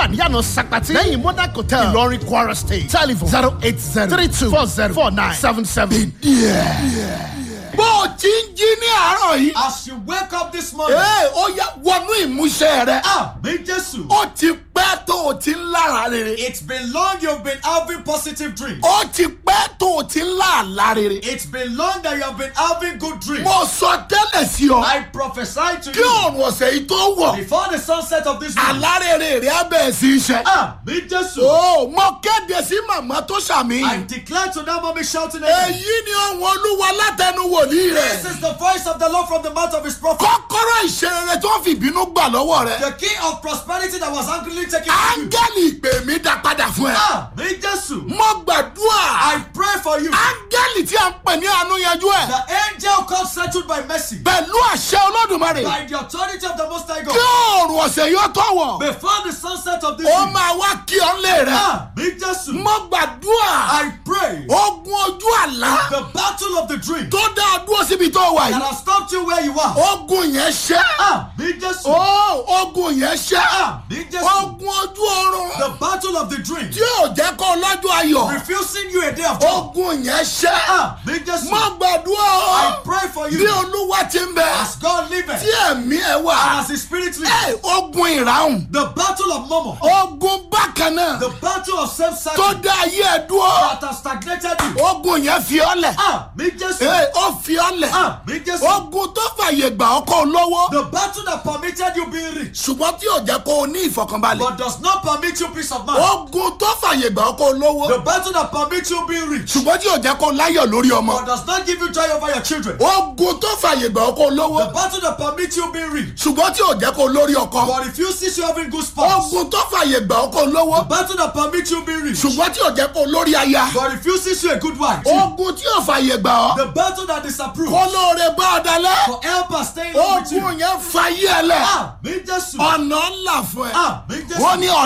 níyànà Sakpati. Lẹ́yìn Monarch Hotel. Ìlọrin Kwara State. Telephone zero eight zero three two four zero four nine seven seven. bó o ti ń jí ní àárọ̀ yìí. As you wake up this morning, ee ó yá wọnú ìmúṣẹ rẹ. Àmì Jésù. ó ti pẹ́ tó o ti ń lára rere. It's been long you've been having positive dreams. ó ti pẹ́ tó o ti ń lá àlá rere. It's been long that you have been having good dreams. mo sọ tẹ́lẹ̀ sí ọ. I prophesy to kí you òòrùn ọ̀sẹ̀ yìí tó wọ̀. before the sunset of this week. àlá rere rẹ á bẹ̀rẹ̀ sí í ṣe. Àmì Jésù. ó mo kéde sí màmá tó ṣàmì. I declare to that mommy shouting amen. èyí ni ohun olúwa látẹnu wòlíì This rẹ. is the voice of the Lord from the mouth of his prophet. kọ́kọ́rọ́ ìṣerere tó fi ìbínú gbà lọ́wọ́ rẹ. The key of prosperity that was angrily taken from you. áńgẹ́lì ìpè mi dá padà fún ẹ. Àmì Jésù. mo gbàdúrà. I pray for you. áńgẹ́lì tí a ń pè ní àánú yanjú ẹ̀. The angel comes settled by mercy. pẹ̀lú àṣẹ olódùmarè. By the authority of the Most High kí God. òòrùn ọ̀sẹ̀ yóò tó wọ̀. Before the sunset of this ó week. máa wá kí ọ lé rẹ. Àmì Jésù. mo gbàdúrà. I pray. ogun ojú àlá. The battle of the dream tó dá a dúró síbi tó wà that yìí. has stopped you where you are. ogun yẹn ṣẹ́. Àmì Jésù. ó ogun yẹn ṣẹ́. Àmì Jésù. ogun ojú oorun. The battle of the dream. tí ò jẹ́ kó lọ́jọ́ ayọ̀. Refusing you a day of joy. ogun yẹn ṣẹ́. Àmì Jésù. mo gbàdúrà. I pray for bí you. olúwa ti ń bẹ. As God liveth. tí ẹ̀mí ẹ And wà. as his spirit lives. ẹ ogun ìràhùn. The battle of Momo. ogun bákan náà. The battle of tó self-sacrifice. dá ayé ẹ dúró. That has stagnated you. ogun yẹn fi ọ́ lẹ̀. Àmì Jésù. ee ó fi ọ́ lẹ̀. Àmì Jésù. ogun tó fàyè gbà ọ́ kó lówó. The battle that permitted you being rich. ṣùgbọ́n tí ò jẹ́ kó o ní ìfọkànbalẹ̀. But does not permit you peace of mind. ogun tó fàyè gbà ọ́ kó o lówó. The battle that permits you being rich. ṣùgbọ́n tí ò jẹ́ kó o láyọ̀ lórí ọmọ. But does not give you joy over your children. ogun tó fàyè gbà ọ́ kó o The lówó. battle that permits you being rich. ṣùgbọ́n tí ò jẹ́ kó o lórí ọkọ. But refuses you having good spouse. ogun tó fàyè gbà ọ́ kó o The lówó. battle that permits you being rich. ṣùgbọ́n tí ò jẹ́ kó o lórí aya. But refuses you a good wife. ogun tí ò fàyè gbà ọ́. The battle that disapproves. kó lóore bá ọ dalẹ̀. For helpers staying with you. ogun yẹn fàyè ẹ lẹ̀. Àmì Jésù. ọ̀nà ńlá fún ẹ. Àmì Jésù. wọ́n ní